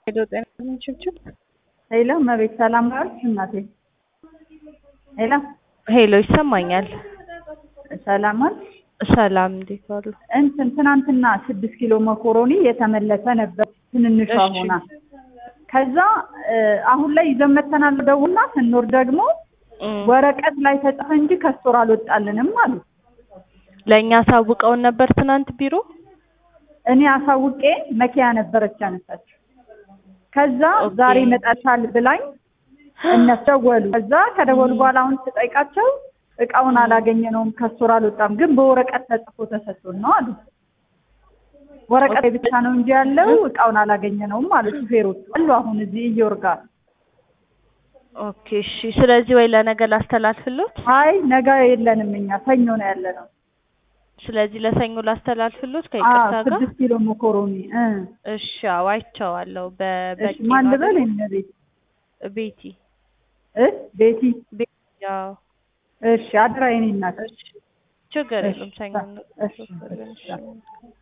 ሄሎ ጤና ችብችብ ሄሎ መቤት ሰላም ዋልሽ እናቴ? ሄሎ ሄሎ ይሰማኛል። ሰላም ዋልሽ? ሰላም እንዴት ዋሉ? እንትን ትናንትና ስድስት ኪሎ መኮሮኒ የተመለሰ ነበር ትንንሿ እሺ። ሆና ከዛ እ፣ አሁን ላይ ይዘን መተናል ደውልና ስንኖር ደግሞ እም፣ ወረቀት ላይ ተጻፈ እንጂ ከስቶር አልወጣልንም አሉ። ለእኛ አሳውቀውን ነበር ትናንት ቢሮ። እኔ አሳውቄ መኪያ ነበረች ያነሳችው። ከዛ ኦኬ። ዛሬ ይመጣልሻል ብላኝ እነሱ ደወሉ። ከዛ ከደወሉ በኋላ አሁን ስጠይቃቸው እቃውን አላገኘነውም ከስቶር አልወጣም፣ ግን በወረቀት ተጽፎ ተሰጥቶን ነው አሉ። ወረቀት ላይ ብቻ ነው እንጂ ያለው እቃውን አላገኘነውም አሉ ሹፌሮቹ አሉ። አሁን እዚህ እየወርጋ ኦኬ እሺ። ስለዚህ ወይ ለነገ ላስተላልፍሎት። አይ ነገ የለንም እኛ ሰኞ ነው ያለነው። ስለዚህ ለሰኞ ላስተላልፍሎት አዎ ከይቅርታ ጋር። ስድስት ኪሎ መኮሮኒ እ እሺ አዎ አይቼዋለሁ። እሺ በበቂ ማን ነው ልበል? አይደል? እነ ቤት ቤቲ እ ቤቲ ቤቲ ያው እሺ አድራ የኔ እናት እሺ ችግር እሺ፣ የለም ሰኞ እሺ፣ እሺ። እንወስዳለን። እሺ